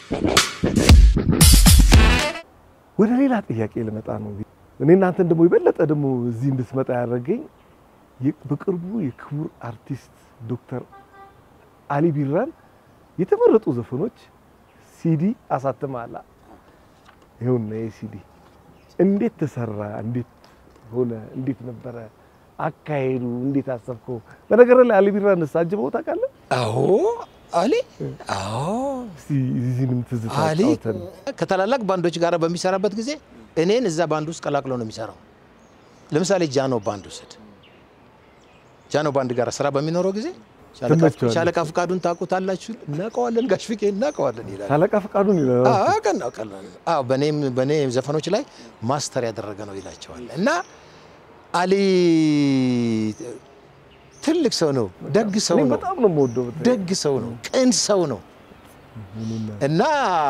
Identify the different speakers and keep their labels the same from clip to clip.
Speaker 1: ወደ ሌላ ጥያቄ ልመጣ ነው። እኔ እናንተን ደግሞ የበለጠ ደግሞ እዚህ እንድትመጣ ያደረገኝ የ- በቅርቡ የክቡር አርቲስት ዶክተር አሊ ቢራን የተመረጡ ዘፈኖች ሲዲ አሳትመሃል። ይኸውና ይህ ሲዲ እንዴት ተሰራ? እንዴት ሆነ? እንዴት ነበረ አካሄዱ? እንዴት አሰብከው? በነገር ላይ አሊ ቢራን አጅበው ታውቃለህ?
Speaker 2: አዎ አሊ አዎ
Speaker 1: እስቲ እዚህንም ትዝታ
Speaker 2: አሊ
Speaker 1: ጫውተን።
Speaker 2: ከታላላቅ ባንዶች ጋር በሚሰራበት ጊዜ እኔን እዛ ባንድ ውስጥ ቀላቅሎ ነው የሚሰራው። ለምሳሌ ጃኖ ባንድ ውሰድ። ጃኖ ባንድ ጋር ስራ በሚኖረው ጊዜ ሻለቃ-
Speaker 1: ትመቸዋለህ?
Speaker 2: ሻለቃ ፍቃዱን ታውቁታላችሁ? እናውቀዋለን፣ ጋሽ ፍቄ እናውቀዋለን ይላል።
Speaker 1: ሻለቃ ፈቃዱን ይላል።
Speaker 2: አዎ ቀና ቀላል አዎ በኔም በኔ ዘፈኖች ላይ ማስተር ያደረገ ነው ይላቸዋል። እና አሊ ትልቅ ሰው ነው፣ ደግ ሰው
Speaker 1: እኔ
Speaker 2: ነው፣
Speaker 1: በጣም ነው የምወደው። በተለይ
Speaker 2: ደግ ሰው ነው፣ ቅን ሰው ነው እና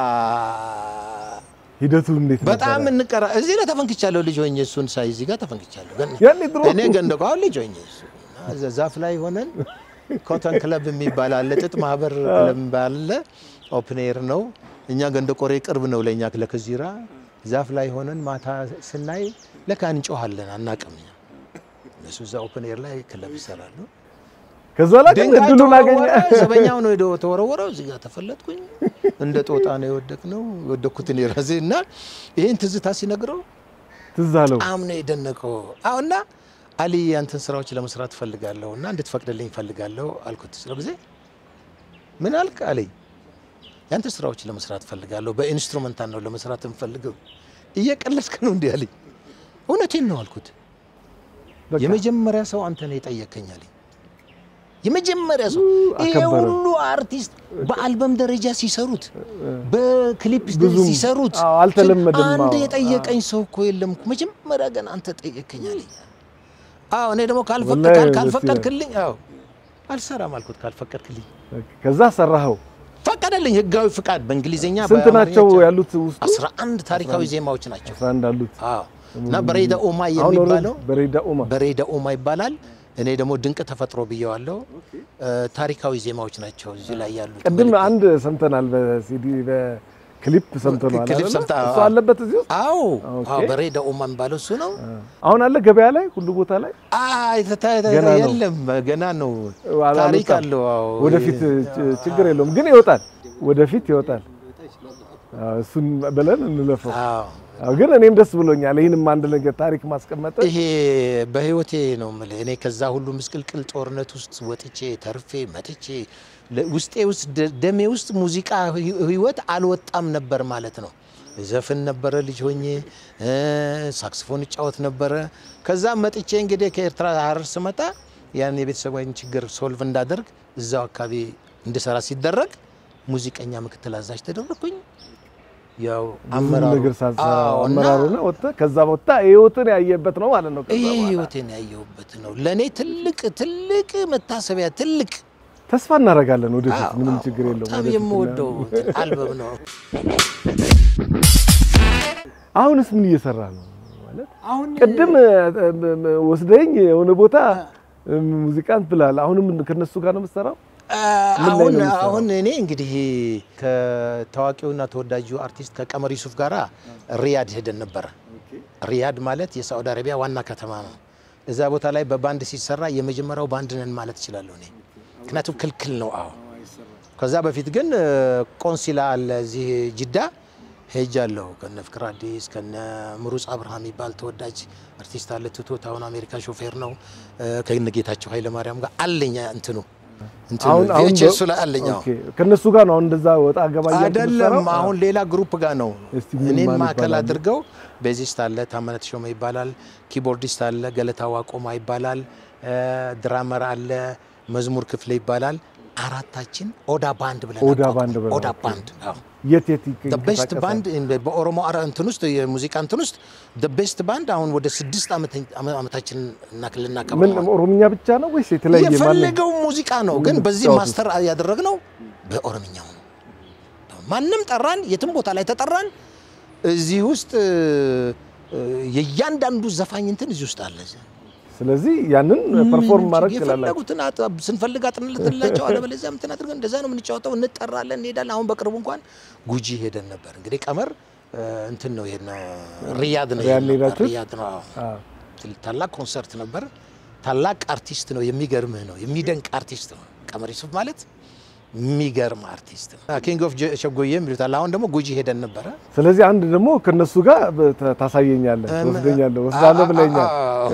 Speaker 1: ሂደቱ እንዴት
Speaker 2: በጣም
Speaker 1: ነበረ?
Speaker 2: እንቀራ እዚህ ላይ ተፈንክቻለሁ። ልጅ ሆኜ እሱን ሳይ እዚህ ጋር ተፈንክቻለሁ። ገን-
Speaker 1: ያኔ ድሮ
Speaker 2: እኔ ገንደቋ ልጅ ሆኜ እሱ እና እዛ ዛፍ ላይ ሆነን ኮተን ክለብ የሚባል አለ፣ ጥጥ ማህበር ክለብ የሚባል አለ። ኦፕን ኤር ነው። እኛ ገንደ ቆሬ ቅርብ ነው ለእኛ ለከዚራ። ዛፍ ላይ ሆነን ማታ ስናይ ለካ እንጮሃለን አናቅም። እኛ እነሱ እዛ ኦፕን ኤር ላይ ክለብ ይሰራሉ።
Speaker 1: ከዛ ላይ ግን
Speaker 2: ድንጋይ
Speaker 1: እድሉን አገኘ።
Speaker 2: ተወረወረ። ዘበኛው ነው ሄዶ ተወረወረው። እዚህ ጋር ተፈለጥኩኝ። እንደ ጦጣ ነው የወደቅ ነው የወደቅኩትን የራሴ እና ይህን ትዝታ ሲነግረው
Speaker 1: ትዝ አለው።
Speaker 2: በጣም ነው የደነቀው። አዎ እና አሊ ያንተን ስራዎች ለመስራት ፈልጋለሁ እና እንድትፈቅድልኝ ፈልጋለሁ አልኩት። ስለ ጊዜ ምን አልክ አለኝ። ያንተ ስራዎች ለመስራት ፈልጋለሁ፣ በኢንስትሩመንታል ነው ለመስራት የምፈልገው። እየቀለድክ ነው እንዲህ አለኝ። እውነቴን ነው አልኩት።
Speaker 1: በቃ
Speaker 2: የመጀመሪያ ሰው አንተ ነው የጠየከኝ አለኝ። የመጀመሪያ ሰው ይሄ
Speaker 1: አከበረ።
Speaker 2: ሁሉ አርቲስት በአልበም ደረጃ ሲሰሩት በክሊፕ
Speaker 1: ብዙም
Speaker 2: ሲሰሩት
Speaker 1: አዎ፣ አልተለመደም።
Speaker 2: አንድ
Speaker 1: አዎ፣
Speaker 2: የጠየቀኝ ሰው እኮ የለም እኮ መጀመሪያ ገና አንተ ጠየቀኝ አለኝ። አዎ እኔ ደግሞ ካልፈቅ-
Speaker 1: ወላሂ
Speaker 2: ካል-
Speaker 1: ደስ
Speaker 2: ካልፈቀድክልኝ አዎ አልሰራም አልኩት። ካልፈቀድክልኝ
Speaker 1: ከዛ ሰራኸው።
Speaker 2: ፈቀደልኝ። ህጋዊ ፍቃድ በእንግሊዝኛ
Speaker 1: ስንት ናቸው ያሉት ውስጡ?
Speaker 2: አስራ አንድ ታሪካዊ ዜማዎች ናቸው።
Speaker 1: አስራ አንድ አሉት።
Speaker 2: አዎ እና በሬዳ ኦማ
Speaker 1: አሁን
Speaker 2: የሚባለው
Speaker 1: በሬዳ ኡማ
Speaker 2: በሬዳ ኦማ ይባላል። እኔ ደግሞ ድንቅ ተፈጥሮ ብየዋለሁ። ታሪካዊ ዜማዎች ናቸው እዚህ ላይ ያሉት።
Speaker 1: ቅድም አንድ ሰምተናል፣ በሲዲ በክሊፕ ሰምተናል።
Speaker 2: ክሊፕ
Speaker 1: አይደለ?
Speaker 2: ሰምተሃል?
Speaker 1: እሱ አለበት እዚህ ውስጥ
Speaker 2: አዎ
Speaker 1: ኦኬ።
Speaker 2: አዎ፣ በሬዳ ኦማ የሚባለው እሱ ነው።
Speaker 1: አሁን አለ ገበያ ላይ ሁሉ ቦታ ላይ
Speaker 2: አይ ተታ- ተታ-
Speaker 1: ገና ነው።
Speaker 2: የለም ገና ነው።
Speaker 1: አላመጣም።
Speaker 2: ታሪክ አለው። አዎ
Speaker 1: ወደፊት ች- ችግር የለውም ግን ይወጣል፣ ወደፊት ይወጣል። አዎ፣ እሱን ብለን እንለፈው።
Speaker 2: አዎ
Speaker 1: አዎ፣ ግን እኔም ደስ ብሎኛል። ይህንም አንድ ነገር ታሪክ ማስቀመጥ
Speaker 2: ይሄ በህይወቴ ነው የምልህ። እኔ ከዛ ሁሉ ምስቅልቅል ጦርነት ውስጥ ወጥቼ ተርፌ መጥቼ ለ- ውስጤ ውስጥ ደ- ደሜ ውስጥ ሙዚቃ ህይ- ህይወት አልወጣም ነበር ማለት ነው። ዘፍን ነበረ ልጅ ሆኜ እ፣ ሳክስፎን እጫወት ነበረ። ከዛ መጥቼ እንግዲህ ከኤርትራ ሀረር ስመጣ ያን የቤተሰባዊን ችግር ሶልቭ እንዳደርግ እዛው አካባቢ እንድሰራ ሲደረግ ሙዚቀኛ ምክትል አዛዥ ተደረግኩኝ። ያው
Speaker 1: ብዙ
Speaker 2: አመራሩ
Speaker 1: ነገር ሳትሰራ
Speaker 2: አዎ፣ እና
Speaker 1: አመራሩና ወጥተህ ከዛ ወጥታ ህይወትን ያየበት ነው ማለት ነው። ከዛ
Speaker 2: ይሄ
Speaker 1: በኋላ
Speaker 2: ህይወቴን ያየሁበት ነው። ለእኔ ትልቅ ትልቅ መታሰቢያ ትልቅ
Speaker 1: ተስፋ እናደርጋለን ወደፊት
Speaker 2: አዎ፣
Speaker 1: ምንም
Speaker 2: አዎ፣
Speaker 1: ችግር የለውም።
Speaker 2: በጣም
Speaker 1: ወደፊት
Speaker 2: የምወደው እንትን አልበም ነው።
Speaker 1: አሁንስ ምን እየሰራ ነው ማለት
Speaker 3: አሁን
Speaker 1: ቅድም እ፣ እ፣ ወስደኝ የሆነ ቦታ እ፣ ሙዚቃን ብላል። አሁንም ከነሱ ጋር ነው የምትሰራው? ምን ላይ
Speaker 2: አሁን
Speaker 1: ነው የምትሰራው?
Speaker 2: አሁን እኔ እንግዲህ ከታዋቂውና ተወዳጁ አርቲስት ከቀመር ዩሱፍ ጋራ ሪያድ ሄደን ነበረ። ሪያድ ማለት የሳዑዲ አረቢያ ዋና ከተማ ነው። እዛ ቦታ ላይ በባንድ ሲሰራ የመጀመሪያው ባንድ ነን ማለት እችላለሁ እኔ ምክንያቱም ክልክል ነው። አዎ ከዛ በፊት ግን እ፣ ቆንሲላ አለ እዚህ ጅዳ ሄጃለሁ። ከነ ፍቅር አዲስ ከነ ምሩጽ አብርሃም የሚባል ተወዳጅ አርቲስት አለ። ትቶት አሁን አሜሪካ ሾፌር ነው። እ፣ ከነ ጌታቸው ኃይለማርያም ጋር አለኛ እንትኑ እንትኑ
Speaker 1: አሁን አሁን
Speaker 2: VHS ላይ አለኝ። አዎ።
Speaker 1: ኦኬ ከነሱ ጋር ነው አሁን እንደዛ ወጣ ገባ እያልክ
Speaker 2: አይደለም
Speaker 1: የምትሰራው?
Speaker 2: አሁን ሌላ ግሩፕ ጋር ነው።
Speaker 1: እስቲ ምን
Speaker 2: እኔን
Speaker 1: ማን
Speaker 2: ማዕከል
Speaker 1: ይባላሉ?
Speaker 2: አድርገው ቤዚስት አለ ታመነት ሾመ ይባላል። ኪቦርዲስት አለ ገለታ ዋቆማ ይባላል። እ፣ ድራመር አለ መዝሙር ክፍለ ይባላል። አራታችን ኦዳ ባንድ ብለን
Speaker 1: ኦዳ
Speaker 2: አቋቋምን።
Speaker 1: ባንድ ብለን
Speaker 2: ኦዳ
Speaker 1: ኦኬ።
Speaker 2: ባንድ አዎ።
Speaker 1: የት የት
Speaker 2: ቤስት
Speaker 1: ይንቀሳቀሳል?
Speaker 2: ባንድ በኦሮሞ አራ እንትን ውስጥ የሙዚቃ እንትን ውስጥ ቤስት ባንድ አሁን ወደ ስድስት ዓመተ- ዓመታችን
Speaker 1: ምን
Speaker 2: ልናከብር ነው።
Speaker 1: ኦሮምኛ ብቻ ነው ወይስ የተለያየ ማን
Speaker 2: የፈለገው ሙዚቃ ነው፣ ግን በዚህ
Speaker 1: የምትጫወቱት?
Speaker 2: ማስተር ያደረግነው በኦሮምኛው ነው። ማንም ጠራን፣ የትም ቦታ ላይ ተጠራን። እዚህ ውስጥ እ፣ የእያንዳንዱ ዘፋኝ እንትን እዚህ ውስጥ አለ።
Speaker 1: ስለዚህ ያንን ፐርፎርም ማድረግ ትችላላችሁ።
Speaker 2: የፈለጉትን አጥ- ስንፈልግ አጥንልትላቸው አለበለዚያ እንትን አድርገን እንደዛ ነው የምንጫወተው። እንጠራለን፣ እንሄዳለን። አሁን በቅርቡ እንኳን ጉጂ ሄደን ነበር። እንግዲህ ቀመር እ፣ እንትን ነው ይሄን ሪያድ ነው
Speaker 1: ሪያድ
Speaker 2: የሄድነው።
Speaker 1: ሄዳችሁት?
Speaker 2: ሪያድ ነው አዎ።
Speaker 1: አዎ።
Speaker 2: ትል- ታላቅ ኮንሰርት ነበር። ታላቅ አርቲስት ነው። የሚገርምህ ነው። የሚደንቅ አርቲስት ነው። ቀመር ዩሱፍ ማለት የሚገርም አርቲስት ነው። ኪንግ ኦፍ ሸጎዬ የሚሉታል። አሁን ደግሞ ጉጂ ሄደን ነበረ።
Speaker 1: ስለዚህ አንድ ደግሞ ከነሱ ጋር በ- ታሳየኛለህ፣ ወስደኛለህ፣ ወስዳለህ ብለኛል።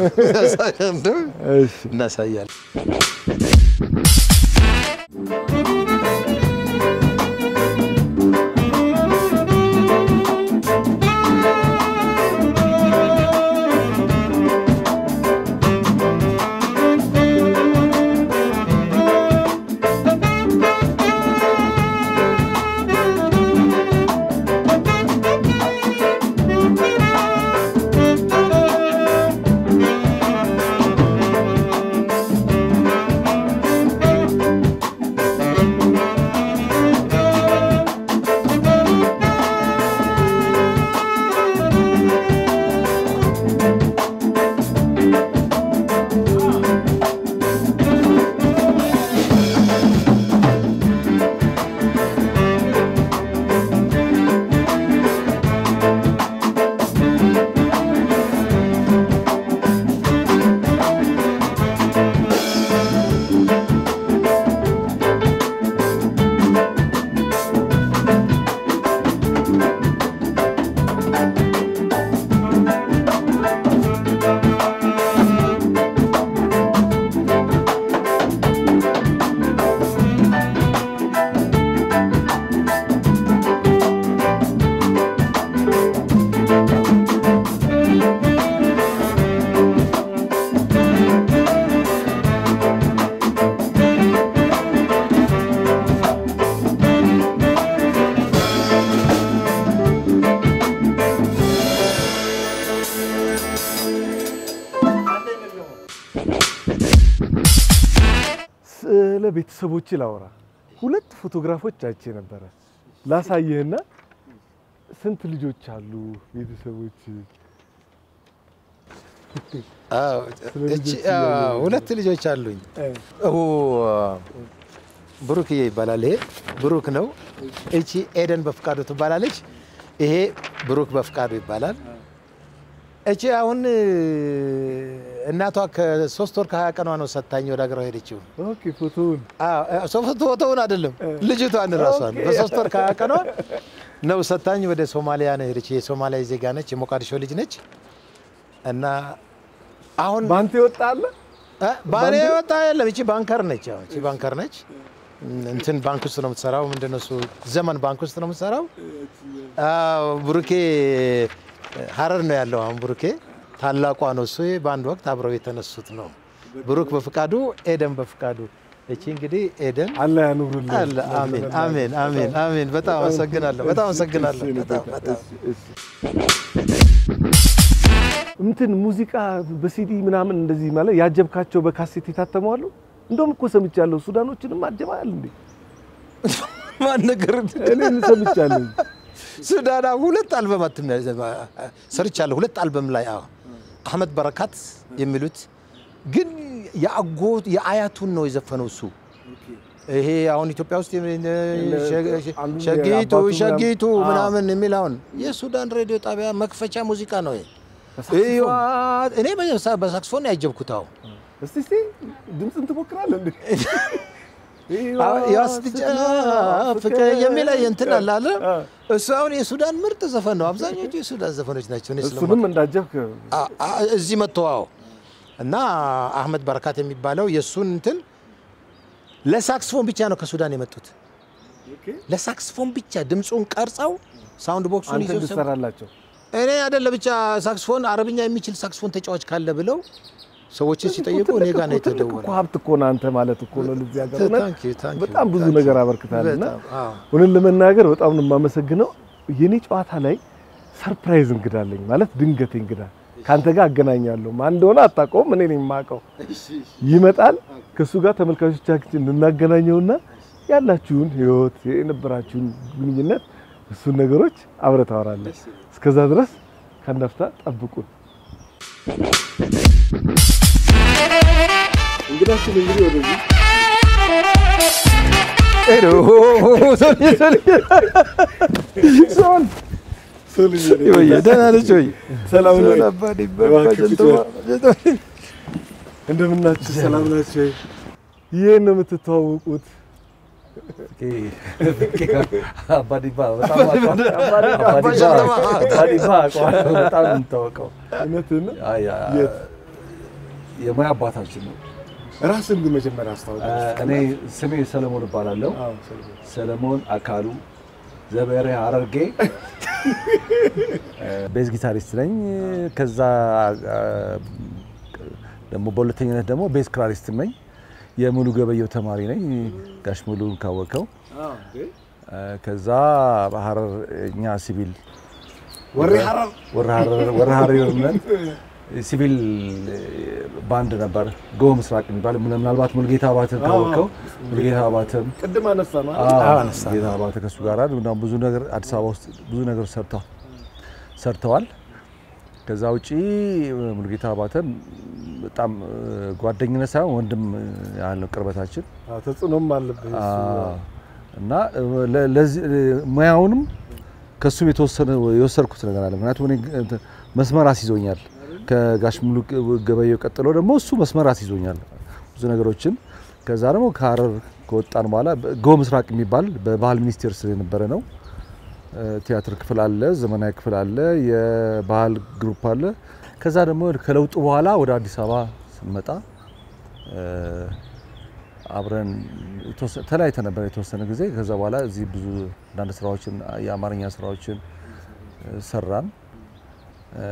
Speaker 1: እሺ
Speaker 2: እናሳያለን።
Speaker 1: ስለ ቤተሰቦች ላወራ ሁለት ፎቶግራፎች አይቼ ነበረ ላሳየህና ስንት ልጆች አሉ ቤተሰቦች
Speaker 2: አዎ፣ እቺ አዎ፣ ሁለት ልጆች አሉኝ። ኦ ብሩክዬ ይባላል። ይሄ ብሩክ ነው። እቺ ኤደን በፍቃዱ ትባላለች። ይሄ ብሩክ በፍቃዱ ይባላል። እቺ አሁን እናቷ ከሶስት ወር ከሀያ ቀኗ ነው ሰታኝ ወደ ሀገሯ ሄደችው።
Speaker 1: ኦኬ ፎቶውን
Speaker 2: ሶፍት ፎቶውን አይደለም ልጅቷን ራሷን በሶስት ወር ከሀያ ቀኗ ነው ሰታኝ ወደ ሶማሊያ ነው ሄደች። የሶማሊያ ዜጋ ነች፣ የሞቃዲሾ ልጅ ነች እና አሁን
Speaker 1: ባንተ ይወጣለ
Speaker 2: እ ባኔ ወጣ የለም። እቺ ባንከር ነች። ያው እቺ ባንከር ነች። እንትን ባንክ ውስጥ ነው የምትሰራው። ምንድን ነው እሱ ዘመን ባንክ ውስጥ ነው የምትሰራው። አዎ ብሩኬ ሀረር ነው ያለው። አሁን ብሩኬ ታላቋ ነው እሱ በአንድ ወቅት አብረው የተነሱት ነው። ብሩክ በፍቃዱ፣ ኤደን በፍቃዱ። እቺ እንግዲህ ኤደን
Speaker 1: አለ ያኑርልህ።
Speaker 2: አለ። አሜን አሜን አሜን አሜን። በጣም አመሰግናለሁ። በጣም አመሰግናለሁ። በጣም በጣም
Speaker 1: እንትን ሙዚቃ በሲዲ ምናምን እንደዚህ ማለት ያጀብካቸው በካሴት የታተሙ አሉ። እንደውም እኮ ሰምቻለሁ ሱዳኖችንም አጀባል እንዴ?
Speaker 2: ማን ነገር
Speaker 1: እኔም ሰምቻለሁ።
Speaker 2: ሱዳና ሁለት አልበም አትም ሰርቻለሁ። ሁለት አልበም ላይ አዎ አህመድ በረካት የሚሉት ግን የአጎት የአያቱን ነው የዘፈነው እሱ። ይሄ አሁን ኢትዮጵያ ውስጥ
Speaker 1: አንዱ
Speaker 2: ሸጊቱ
Speaker 1: የአባቱ
Speaker 2: ሸጊቱ
Speaker 1: ምናምን-
Speaker 2: ምናምን የሚል አሁን የሱዳን ሬዲዮ ጣቢያ መክፈቻ ሙዚቃ ነው ይሄ። እዩዋት፣ እኔ በሳ- በሳክስፎን ነው ያጀብኩት። አዎ
Speaker 1: እስቲ እስቲ ድምፅን ትሞክራለህ እንዴ?
Speaker 2: ያስጨፍቅ የሚል እንትን አለ አለ። እሱ አሁን የሱዳን ምርጥ ዘፈን ነው። አብዛኞቹ የሱዳን ዘፈኖች ናቸው። እኔ ስለማ-
Speaker 1: እሱንም እንዳጀብክ
Speaker 2: አ- አ- እዚህ መጥቶ አዎ። እና አህመድ በረካት የሚባለው የእሱን እንትን ለሳክስፎን ብቻ ነው ከሱዳን የመጡት። ለሳክስፎን ብቻ ድምፁን ቀርጸው ሳውንድ ቦክሱን
Speaker 1: አንተ
Speaker 2: ይዘው ሰብ-
Speaker 1: እንድትሰራላቸው
Speaker 2: እኔ አይደለ ብቻ ሳክስፎን አረብኛ የሚችል ሳክስፎን ተጫዋች ካለ ብለው ሰዎችን ሲጠይቁ እኔ ጋር ነው
Speaker 1: ትልቅ እኮ
Speaker 2: የተደወለው።
Speaker 1: ሀብት እኮ ነው አንተ ማለት እኮ ነው ለዚህ ሀገር እውነት
Speaker 2: ታንክ ዩ፣ ታንክ ዩ፣
Speaker 1: በጣም ብዙ
Speaker 2: ታንክ ዩ።
Speaker 1: ነገር አበርክታልና
Speaker 2: በጣም፣ አዎ።
Speaker 1: እውነት ለመናገር በጣም ነው የማመሰግነው። የኔ ጨዋታ ላይ ሰርፕራይዝ እንግዳ አለኝ ማለት ድንገት እንግዳ ከአንተ ጋር አገናኛለሁ። ማን እንደሆነ አታውቀውም፣ እኔ ነኝ የማውቀው። ይመጣል ከእሱ ጋር ተመልካቾቻችን እናገናኘውና ያላችሁን ህይወት የነበራችሁን ግንኙነት እሱን ነገሮች አብረህ ታወራለህ። እስከዛ ድረስ ከነፍታ ጠብቁን። እንግዳችን እንግዲህ ወደዚህ
Speaker 3: ሄሎ ሶል
Speaker 1: ሶልዬ
Speaker 3: ወይ ደህና ነች ወይ?
Speaker 1: ሰላም ነው?
Speaker 3: ሰላም
Speaker 1: እንደምናችሁ ሰላም ናችሁ? ወይ? ይህን ነው የምትተዋወቁት?
Speaker 3: አባዲባ በጣም አውቀዋለሁ። አባዲባ አውቀዋለሁ። በጣም ነው የምታወቀው።
Speaker 1: እውነትህን ነው?
Speaker 3: ያ- ያ-
Speaker 1: የት?
Speaker 3: የሙያ አባታችን ነው።
Speaker 1: ራስን ግን መጀመሪያ አስታውቅ።
Speaker 3: እኔ ስሜ ሰለሞን እባላለሁ።
Speaker 1: አዎ፣ ሰለሞን።
Speaker 3: ሰለሞን አካሉ ዘበሬ ሐረርጌ ቤዝ ጊታሪስት ነኝ። ከዛ አ፣ ደግሞ በሁለተኝነት ደግሞ ቤዝ ክራሪስት ነኝ። የሙሉ ገበየው ተማሪ ነኝ። ጋሽ ሙሉን ካወቀው
Speaker 1: አዎ፣ እንዴ?
Speaker 3: ከዛ በሐረር እኛ ሲቪል
Speaker 1: ወሬ ሐረር
Speaker 3: ወረ ሐረርነት ሲቪል ባንድ ነበር ጎ ምስራቅ የሚባል ምናልባት ሙልጌታ አባተን ካወቀው ሙልጌታ አባተን
Speaker 1: ቅድም አነሳ ነው
Speaker 3: አዎ፣ ጌታ አባተ ከሱ ጋር እና ብዙ ነገር አዲስ አበባ ውስጥ ብዙ ነገር ሰርተዋል ሰርተዋል። ከዛ ውጪ ሙሉጌታ አባተን በጣም ጓደኝነት ሳይሆን ወንድም ያለው ቅርበታችን
Speaker 1: አዎ፣ ተጽዕኖም አለብህ እሱ።
Speaker 3: አዎ። እና ለ- ለዚህ ሙያውንም ከሱም የተወሰነ የወሰድኩት ነገር አለ። ምክንያቱም እኔ እንትን መስመር አስይዞኛል። ከጋሽ ሙሉ ገበየው ቀጥሎ ደግሞ እሱ መስመር አስይዞኛል ብዙ ነገሮችን። ከዛ ደግሞ ከሐረር ከወጣን በኋላ ጎ ምስራቅ የሚባል በባህል ሚኒስቴር ስር የነበረ ነው። ቲያትር ክፍል አለ፣ ዘመናዊ ክፍል አለ፣ የባህል ግሩፕ አለ። ከዛ ደግሞ ከለውጡ በኋላ ወደ አዲስ አበባ ስንመጣ እ፣ አብረን የተወሰ- ተለያይተን ነበር የተወሰነ ጊዜ። ከዛ በኋላ እዚህ ብዙ አንዳንድ ስራዎችን የአማርኛ ስራዎችን እ፣ ሰራን። እ፣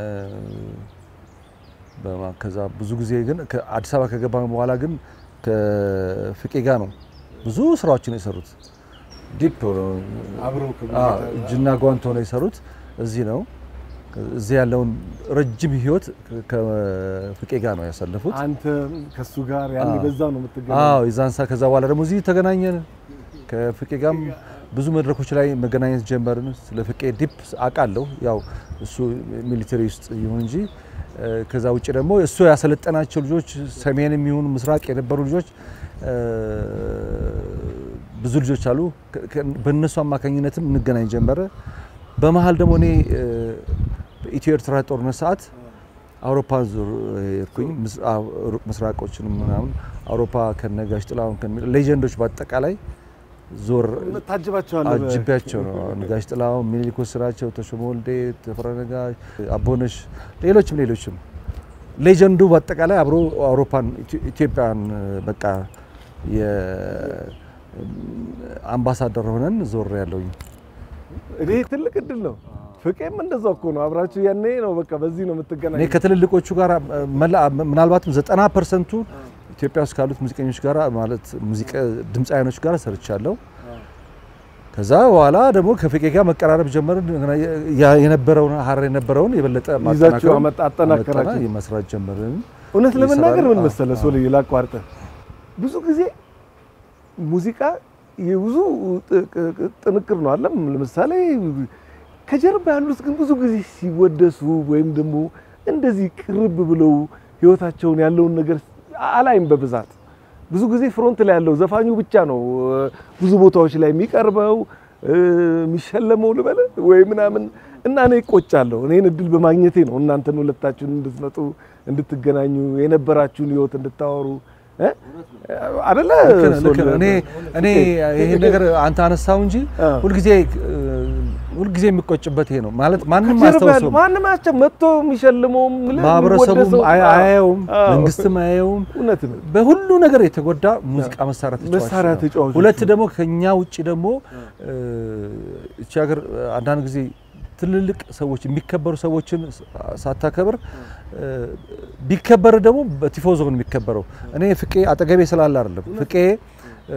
Speaker 3: በማ- ከዛ ብዙ ጊዜ ግን ከአዲስ አበባ ከገባን በኋላ ግን ከፍቄ ጋር ነው ብዙ ስራዎችን የሰሩት ዲፕ
Speaker 1: አብረው
Speaker 3: አዎ፣ እጅና ጓንት ሆነው የሰሩት እዚህ ነው። እዚህ ያለውን ረጅም ህይወት ከፍቄ ጋር ነው ያሳለፉት።
Speaker 1: አንተ ከሱ ጋር ያኔ
Speaker 3: አዎ።
Speaker 1: በዛ ነው የምትገናኘው።
Speaker 3: አዎ የዛን ሰዓት ከዛ በኋላ ደግሞ እዚህ ተገናኘን። ከፍቄ ጋርም ብዙ መድረኮች ላይ መገናኘት ጀመርን። ስለ ፍቄ ዲፕ አውቃለሁ። ያው እሱ ሚሊተሪ ውስጥ ይሁን እንጂ እ፣ ከዛ ውጭ ደግሞ እሱ ያሰለጠናቸው ልጆች ሰሜን የሚሆኑ ምስራቅ የነበሩ ልጆች እ፣ ብዙ ልጆች አሉ። ከ- ከ- በእነሱ አማካኝነትም እንገናኝ ጀመረ። በመሀል ደግሞ እኔ እ፣ በኢትዮ ኤርትራ ጦርነት ሰዓት አውሮፓ ዙር ሄድኩኝ። ምስ- አዎ፣ ሩቅ ምስራቆችን ምናምን አውሮፓ ከነጋሽ ጥላሁን ከነ ሌጀንዶች በአጠቃላይ ዞር
Speaker 1: ታጅባቸዋለህ በ-
Speaker 3: አጅቢያቸው ነው። ነጋሽ ጥላሁን፣ ሚኒሊክ ወስናቸው፣ ተሾመ ወልዴ፣ ተፈራ ነጋሽ፣ አቦነሽ፣ ሌሎችም ሌሎችም ሌጀንዱ በአጠቃላይ አብሮ አውሮፓን ኢትዮ- ኢትዮጵያን በቃ የአምባሳደር ሆነን ዞር ያለውኝ
Speaker 1: እኔ ትልቅ እድል ነው። ፍቄም እንደዛው እኮ ነው። አብራችሁ ያኔ ነው በቃ በዚህ ነው
Speaker 3: እኔ
Speaker 1: የምትገናኘው።
Speaker 3: ከትልልቆቹ ጋር መላ ምናልባትም ዘጠና ፐርሰንቱ ኢትዮጵያ ውስጥ ካሉት ሙዚቀኞች ጋር ማለት ሙዚቃ ድምፃውያኖች ጋር ሰርቻለሁ። ከዛ በኋላ ደግሞ ከፍቄ ጋር መቀራረብ ጀመርን። ያ- የነበረውን ሀረር የነበረውን የበለጠ
Speaker 1: ይዛችሁ
Speaker 3: ማጠናከር
Speaker 1: አመጣ- አጠናከራችሁ።
Speaker 3: አመጣና መስራት ጀመርን።
Speaker 1: እውነት ለመናገር ምን
Speaker 3: ይሰራል።
Speaker 1: መሰለህ
Speaker 3: አዎ፣
Speaker 1: ሶልዬ ላቋርጠ ብዙ ጊዜ ሙዚቃ የብዙ ጥ- ቅ- ጥንቅር ነው አለም። ለምሳሌ ከጀርባ ያሉት ግን ብዙ ጊዜ ሲወደሱ ወይም ደግሞ እንደዚህ ቅርብ ብለው ህይወታቸውን ያለውን ነገር አላይም በብዛት ብዙ ጊዜ ፍሮንት ላይ ያለው ዘፋኙ ብቻ ነው እ፣ ብዙ ቦታዎች ላይ የሚቀርበው እ፣ የሚሸለመው ልበል ወይ ምናምን እና እኔ እቆጫለሁ። እኔን እድል በማግኘቴ ነው እናንተን ሁለታችሁን እንድትመጡ እንድትገናኙ የነበራችሁን ህይወት እንድታወሩ እ? አደለ
Speaker 3: ልክ ነህ፣ ልክ ነህ። እኔ እኔ ይሄን ነገር አንተ አነሳው እንጂ
Speaker 1: አዎ።
Speaker 3: ሁልጊዜ ሁልጊዜ የሚቆጭበት ይሄ ነው ማለት ማንም
Speaker 1: ከጀርባ ያለው
Speaker 3: አያስታውሰውም።
Speaker 1: ማንም አቸው መጥቶ የሚሸልመውም ምልህ
Speaker 3: ማህበረሰቡም
Speaker 1: የሚወደሰው-
Speaker 3: አያ- አያየውም፣
Speaker 1: አዎ።
Speaker 3: መንግስትም አያየውም።
Speaker 1: እውነት ነው።
Speaker 3: በሁሉ ነገር የተጎዳ ሙዚቃ መሳሪያ ተጫዋች
Speaker 1: መሳሪያ
Speaker 3: ነው።
Speaker 1: ተጫዋቾች
Speaker 3: ሁለት ደግሞ ከኛ ውጭ ደግሞ እ፣ እቺ ሀገር አንዳንድ ጊዜ ትልልቅ ሰዎች የሚከበሩ ሰዎችን ሳታከብር እ፣ ቢከበር ደግሞ በቲፎዞ ነው የሚከበረው። እኔ ፍቄ አጠገቤ ስላለ አይደለም ፍቄ እ፣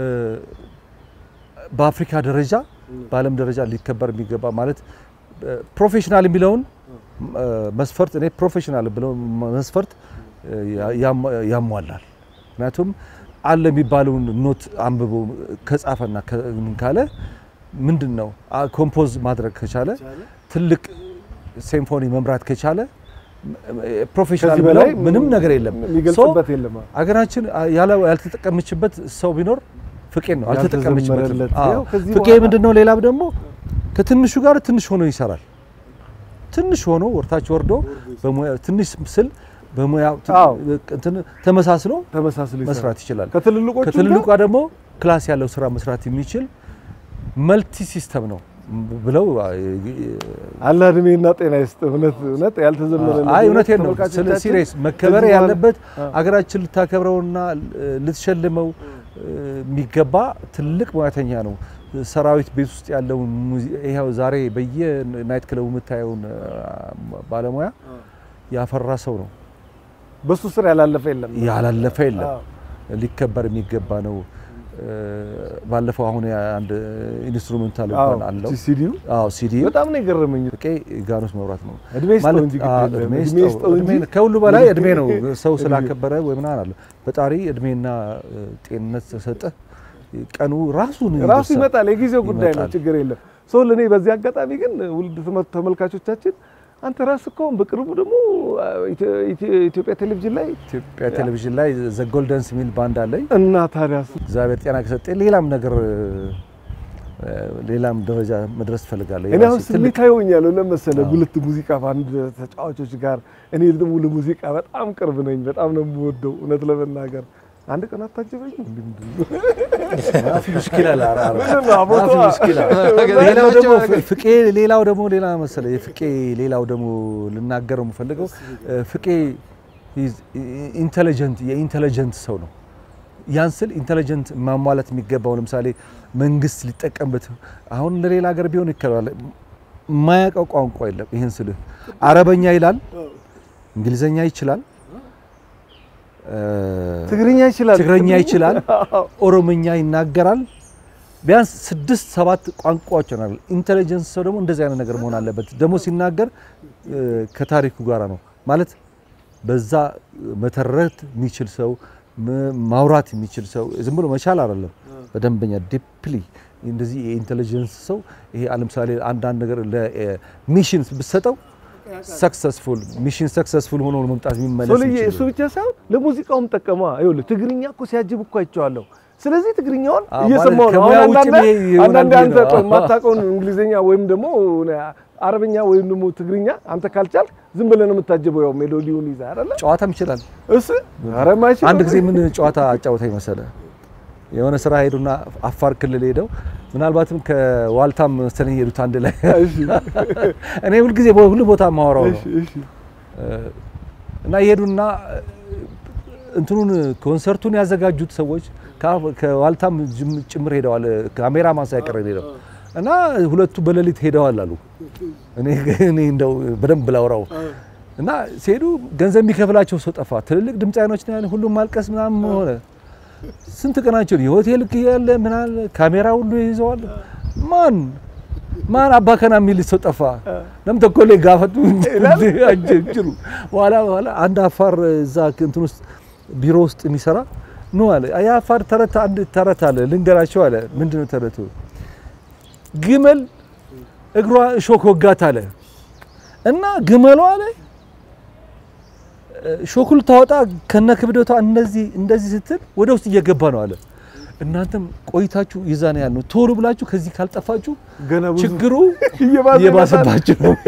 Speaker 3: በአፍሪካ ደረጃ በዓለም ደረጃ ሊከበር የሚገባ ማለት ፕሮፌሽናል የሚለውን እ፣ መስፈርት እኔ ፕሮፌሽናል ብለው መስፈርት እ፣ ያም- ያሟላል። ምክንያቱም አለ የሚባለውን ኖት አንብቦ ከጻፈና ከ- ምን ካለ ምንድን ነው አ- ኮምፖዝ ማድረግ ከቻለ ትልቅ ሲምፎኒ መምራት ከቻለ ፕሮፌሽናል
Speaker 1: ከዚህ
Speaker 3: ብለው
Speaker 1: በላይ
Speaker 3: ምንም ነገር የለም።
Speaker 1: የሚገልጽበት የለም።
Speaker 3: አገራችን ያለ- ያልተጠቀመችበት ሰው ቢኖር ፍቄን ነው። አልተጠቀመችበትም።
Speaker 1: ያልተዘመረለት።
Speaker 3: አዎ።
Speaker 1: ያው ከዚህ
Speaker 3: ፍቄ
Speaker 1: በኋላ-
Speaker 3: ምንድን ነው? ሌላ ደግሞ ከትንሹ ጋር ትንሽ ሆኖ ይሰራል። ትንሽ ሆኖ ወርታች ወርዶ በሙያ ትንሽ ስል በሙያ
Speaker 1: አዎ።
Speaker 3: እንትን ተመሳስሎ
Speaker 1: ተመሳስሎ ይሰራል።
Speaker 3: መስራት ይችላል።
Speaker 1: ከትልልቆቹ
Speaker 3: ከትልልቋ ደግሞ ክላስ ያለው ስራ መስራት የሚችል መልቲ ሲስተም ነው ብለው
Speaker 1: አላ እድሜና ጤና ይስጥ። እውነት እውነት ያልተዘመረለት
Speaker 3: አይ እውነቴን ነው። ስለ
Speaker 1: ተመልካቾቻችን
Speaker 3: ሲሪየስ መከበር
Speaker 1: ከዚህ በኋላ-
Speaker 3: ያለበት
Speaker 1: አ-
Speaker 3: አገራችን ልታከብረውና ልትሸልመው እ፣ የሚገባ ትልቅ ሙያተኛ ነው። ሰራዊት ቤት ውስጥ ያለውን ሙዚ- ይኸው ዛሬ በየናይት ክለቡ የምታየውን አ፣ ባለሙያ ያፈራ ሰው ነው።
Speaker 1: በሱ ስር ያላለፈ የለም።
Speaker 3: ያላለፈ የለም።
Speaker 1: አዎ።
Speaker 3: ሊከበር የሚገባ ነው። እ፣ ባለፈው አሁን አንድ ኢንስትሩሜንታል
Speaker 1: አዎ፣
Speaker 3: እንኳን አለው።
Speaker 1: ሲዲው
Speaker 3: አዎ ሲዲ
Speaker 1: በጣም ነው የገረመኝ።
Speaker 3: ፍቄ ጋኖስ መብራት ነው
Speaker 1: እድሜ ይስጠው
Speaker 3: ማለት
Speaker 1: እንጂ ግድ
Speaker 3: አዎ፣
Speaker 1: የለም።
Speaker 3: እድሜ
Speaker 1: እድሜ
Speaker 3: ይስጠው።
Speaker 1: ይስጠው እንጂ
Speaker 3: እድሜ- ከሁሉ በላይ እድሜ ነው። ሰው
Speaker 1: እድሜ።
Speaker 3: ስላከበረ ወይ ምናምን አለ ፈጣሪ እድሜና እ፣ ጤንነት ተሰጠ ቀኑ ራሱን
Speaker 1: ራሱ
Speaker 3: ይደርሳል።
Speaker 1: ይመጣል። የጊዜው ጉዳይ ነው፣
Speaker 3: ይመጣል።
Speaker 1: ችግር የለም። ሰው ለእኔ በዚህ አጋጣሚ ግን ውልድ ተመ- ተመልካቾቻችን አንተ ራስህ እኮ አሁን በቅርቡ ደግሞ አ፣ ኢትዮ- ኢትዮ- ኢትዮጵያ ቴሌቪዥን ላይ
Speaker 3: ኢትዮጵያ ቴሌቪዥን ላይ ዘ ጎልደንስ የሚል ባንድ አለኝ።
Speaker 1: እና ታዲያ
Speaker 3: እግዚአብሔር ጤና ከሰጠ ሌላም ነገር እ፣ ሌላም ደረጃ መድረስ እፈልጋለሁ።
Speaker 1: እኔ አሁን
Speaker 3: የራሴ ትልቅ
Speaker 1: ስሜታዊ ሆኛለሁ። ለመሰለ
Speaker 3: አዎ።
Speaker 1: ጉልት ሙዚቃ ባንድ ተጫዋቾች ጋር እኔ ደግሞ ለሙዚቃ በጣም ቅርብ ነኝ። በጣም ነው የምወደው እውነት ለመናገር አንድ ቀን አታጅበኝ እንዴ? ምንድን ነው?
Speaker 3: ማፊ ሙሽኪል አለ። ኧረ፣ ኧረ።
Speaker 1: ምንድን ነው አቦቷ?
Speaker 3: ማፊ ሙሽኪል አለ። ሌላው ደግሞ ፍቄ ሌላው ደግሞ ሌላ መሰለ የፍቄ ሌላው ደግሞ ልናገረው የምፈልገው እ፣ ፍቄ ኢንቴሊጀንት የኢንቴሊጀንት ሰው ነው። ያን ስል ኢንቴሊጀንት ማሟላት የሚገባው ለምሳሌ መንግስት ሊጠቀምበት አሁን ለሌላ ሀገር ቢሆን ይከላል የማያውቀው ቋንቋ የለም። ይህን ስልህ አረበኛ ይላል፣ እንግሊዘኛ ይችላል፣ እ፣
Speaker 1: ትግርኛ ይችላል፣
Speaker 3: ትግረኛ ይችላል፣ ኦሮምኛ ይናገራል። ቢያንስ ስድስት ሰባት ቋንቋዎች ይሆናል። ኢንቴሊጀንስ ሰው ደግሞ እንደዚህ አይነት ነገር መሆን አለበት። ደግሞ ሲናገር እ፣ ከታሪኩ ጋራ ነው ማለት በዛ መተረት የሚችል ሰው ም- ማውራት የሚችል ሰው ዝም ብሎ መቻል አይደለም። በደንበኛ ዲፕሊ እንደዚህ የኢንቴሊጀንስ ሰው ይሄ ለምሳሌ አንዳንድ ነገር ለሚሽን ብትሰጠው ሰክሰስፉል ሚሽን ሰክሰስፉል ሆኖ መምጣት የሚመለስ
Speaker 1: ሶልዬ
Speaker 3: የሚችል
Speaker 1: እሱ ብቻ ሳይሆን ለሙዚቃውም ጠቀማ። ይኸውልህ ትግርኛ እኮ ሲያጅብ እኮ አይቼዋለሁ። ስለዚህ ትግርኛውን
Speaker 3: አዎ፣
Speaker 1: እየሰማሁ
Speaker 3: ማለት
Speaker 1: ነው።
Speaker 3: ከሙያ
Speaker 1: አሁን
Speaker 3: ውጭ
Speaker 1: አንዳንዴ
Speaker 3: ይሄ ይሆናል
Speaker 1: አንዳንዴ
Speaker 3: ብዬ
Speaker 1: አንተ
Speaker 3: ነው።
Speaker 1: ቆይ የማታውቀውን እንግሊዝኛ ወይም ደግሞ አረብኛ ወይም ደግሞ ትግርኛ አንተ ካልቻልክ ዝም ብለህ ነው የምታጀበው። ያው ሜሎዲውን ይዘህ አይደለ?
Speaker 3: ጨዋታም ይችላል።
Speaker 1: እሱ ኧረ የማይችል
Speaker 3: አንድ ጊዜ ምን ጨዋታ አጫወታኝ መሰለ የሆነ ስራ ሄዱና አፋር ክልል ሄደው ምናልባትም ከዋልታም መሰለኝ ሄዱት አንድ ላይ
Speaker 1: እሺ፣
Speaker 3: እኔ ሁልጊዜ ሁሉ ቦታ ማወራው ነው
Speaker 1: እሺ፣ እሺ።
Speaker 3: እና ይሄዱና እንትኑን ኮንሰርቱን ያዘጋጁት ሰዎች ከአፍ- ከዋልታም ጅም- ጭምር ሄደዋል። ካሜራማን ሳይቀር ሄደው እና ሁለቱ በሌሊት ሄደዋል አሉ። እኔ እኔ እንደው በደንብ ላውራው እና ሲሄዱ ገንዘብ የሚከፍላቸው ሰው ጠፋ። ትልልቅ ድምፃውያኖች ነው ያለ ሁሉም ማልቀስ ምናምን ሆነ። ስንት ቀናቸው የሆቴል ያለ ምናል ካሜራ ሁሉ ይዘዋል። ማን ማን አባከና የሚል ሰው ጠፋ። ለምን ተኮሌ ጋፈቱ አጀጅሩ በኋላ በኋላ አንድ አፋር እዛ እንትን ውስጥ ቢሮ ውስጥ የሚሰራ ነው አለ። የአፋር ተረት አንድ ተረት አለ ልንገራቸው አለ። ምንድነው ተረቱ? ግመል እግሯ እሾክ ወጋት አለ እና ግመሏ አለ ሾኩል ታወጣ ከነ ክብደቷ እንደዚህ እንደዚህ ስትል ወደ ውስጥ እየገባ ነው አለ። እናንተም ቆይታችሁ ይዛ ነው ያልነው። ቶሎ ብላችሁ ከዚህ ካልጠፋችሁ
Speaker 1: ገና ብዙ
Speaker 3: ችግሩ
Speaker 1: እየባሰ
Speaker 3: እየባሰባችሁ ነው።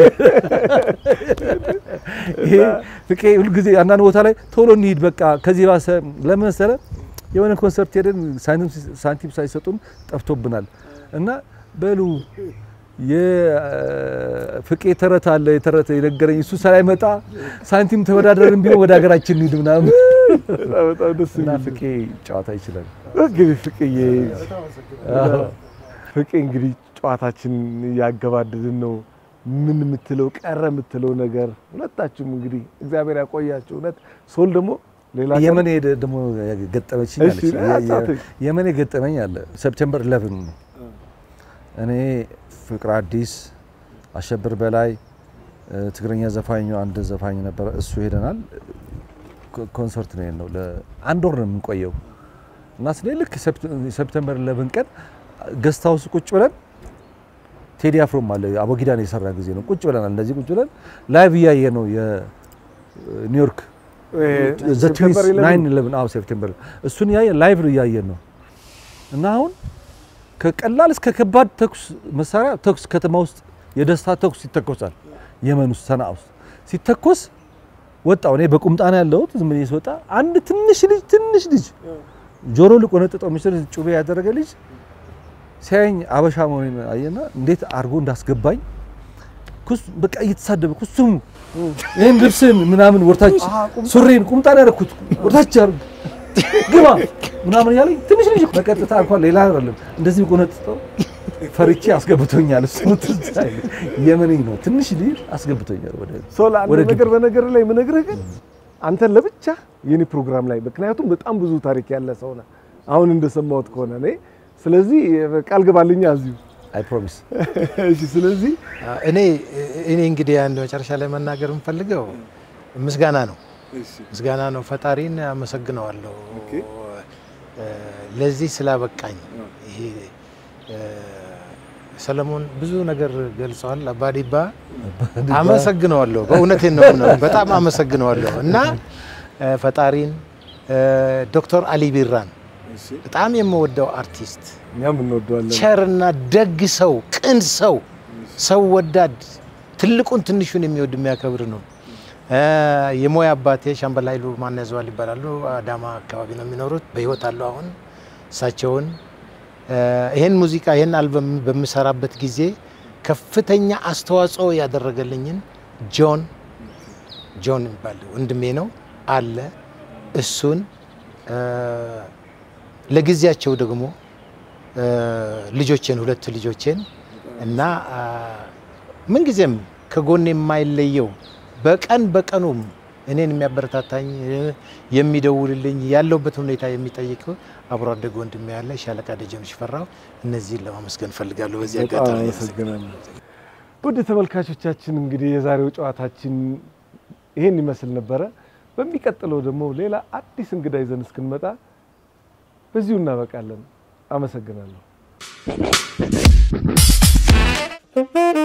Speaker 3: ይሄ ፍቄ ሁልጊዜ አንዳንድ ቦታ ላይ ቶሎ እንሂድ በቃ ከዚህ ባሰ ለምን መሰለህ የሆነ ኮንሰርት ሄደን ሳንቲም ሳንቲም ሳይሰጡን ጠፍቶብናል እና በሉ የፍቄ ተረት አለ የተረት የነገረኝ እሱ ሳይመጣ ሳንቲም ተወዳደርን ቢሆን ወደ ሀገራችን እንሂድ ምናምን
Speaker 1: በጣም በጣም ደስ
Speaker 3: እና
Speaker 1: የሚል
Speaker 3: ፍቄ ጨዋታ ይችላል።
Speaker 1: እንግዲህ ፍቅዬ
Speaker 3: አዎ።
Speaker 1: ፍቄ እንግዲህ ጨዋታችን እያገባደድን ነው። ምን የምትለው ቀረ የምትለው ነገር ሁለታችሁም እንግዲህ እግዚአብሔር ያቆያችሁ። እውነት ሶል ደግሞ ሌላ ቀን-
Speaker 3: የመን ሄደ ደግሞ ገጠመችኝ
Speaker 1: እሺ፣
Speaker 3: አለች። የ- የ-
Speaker 1: አጫውተኝ።
Speaker 3: የመን ገጠመኝ አለ ሰፕቴምበር 11 ነው። እኔ ፍቅር አዲስ፣ አሸብር በላይ፣ እ፣ ትግረኛ ዘፋኙ አንድ ዘፋኝ ነበረ። እሱ ሄደናል። ኮ- ኮንሰርት ነው ነው ለአንድ ወር ነው የምንቆየው እና ስለ ልክ ሰፕት- ሰፕቴምበር 11 ቀን ገስት ሃውስ ቁጭ ብለን ቴዲ አፍሮም አለ አቦጊዳን የሰራ ጊዜ ነው። ቁጭ ብለናል። እንደዚህ ቁጭ ብለን ላይቭ እያየ ነው የ- ኒውዮርክ ዘ ትዊንስ ናይን ኢሌቨን አዎ ሴፕቴምበር እሱን እያየን ላይቭ ነው እያየን ነው እና አሁን ከቀላል እስከ ከባድ ተኩስ መሳሪያ ተኩስ ከተማ ውስጥ የደስታ ተኩስ ይተኮሳል። የመን ውስጥ ሰንዓ ውስጥ ሲተኮስ ወጣው። እኔ በቁምጣ ነው ያለሁት። ዝም ብዬ ስወጣ አንድ ትንሽ ልጅ ትንሽ ልጅ ጆሮ ሊቆነጥጠው የሚችል ጩቤ ያደረገ ልጅ ሲያየኝ አበሻ መሆኔን አየና እንዴት አድርጎ እንዳስገባኝ ኩስ በቃ እየተሳደበ ኩሱም ይህን ልብስን ምናምን ወርታች ሱሪን ቁምጣ ነው ያደረኩት ወርታች አድርግ ግባ ምናምን እያለኝ ትንሽ ልጅ በቀጥታ እንኳን ሌላ አይደለም እንደዚህ ቆነጥጠው ፈርቼ አስገብቶኛል። እሱ ትዝ አይልም። የመኔ ነው ትንሽ ልጅ አስገብቶኛል ወደ
Speaker 1: ሶላ አንድ
Speaker 3: ወደ
Speaker 1: ነገር በነገር ላይ የምነግርህ ግን አንተን ለብቻ የኔ ፕሮግራም ላይ ምክንያቱም በጣም ብዙ ታሪክ ያለ ሰው ነህ፣ አሁን እንደሰማሁት ከሆነ እኔ ስለዚህ ቃል ገባልኛ እዚሁ
Speaker 3: አይ ፕሮሚስ
Speaker 1: እሺ። ስለዚህ
Speaker 2: እኔ እኔ እንግዲህ አንድ መጨረሻ ላይ መናገር የምፈልገው ምስጋና ነው ምስጋና ነው። ፈጣሪን አመሰግነዋለሁ እ፣ ለዚህ ስላበቃኝ። ይሄ እ፣ ሰለሞን ብዙ ነገር ገልጸዋል። አባዲባ አመሰግነዋለሁ። በእውነቴን ነው ነው በጣም አመሰግነዋለሁ እና እ፣ ፈጣሪን እ፣ ዶክተር አሊ ቢራን በጣም የምወደው አርቲስት
Speaker 1: እኛም እንወደዋለን።
Speaker 2: ቸርና ደግ ሰው፣ ቅን ሰው፣ ሰው ወዳድ፣ ትልቁን ትንሹን የሚወድ የሚያከብር ነው። እ፣ የሞያ አባቴ ሻምበል ኃይሉ ማን ያዘዋል ይባላሉ። አዳማ አካባቢ ነው የሚኖሩት። በህይወት አሉ አሁን። እሳቸውን እ፣ ይሄን ሙዚቃ ይሄን አልበም በምሰራበት ጊዜ ከፍተኛ አስተዋጽኦ ያደረገልኝን ጆን ጆን የሚባል ወንድሜ ነው አለ እሱን እ፣ ለጊዜያቸው ደግሞ እ፣ ልጆቼን ሁለት ልጆቼን እና አ፣ ምንጊዜም ከጎን የማይለየው በቀን በቀኑም እኔን የሚያበረታታኝ እ፣ የሚደውልልኝ ያለውበት ሁኔታ የሚጠይቅ አብሮ አደግ ወንድሜ ያለ ሻለቃ ደጀኑ ሽፈራው እነዚህን ለማመስገን እፈልጋለሁ። በዚህ
Speaker 1: በጣም
Speaker 2: አጋጣሚ
Speaker 1: አመሰግናለሁ። ውድ ተመልካቾቻችን እንግዲህ የዛሬው ጨዋታችን ይሄን ይመስል ነበረ። በሚቀጥለው ደግሞ ሌላ አዲስ እንግዳ ይዘን እስክንመጣ በዚሁ እናበቃለን። አመሰግናለሁ።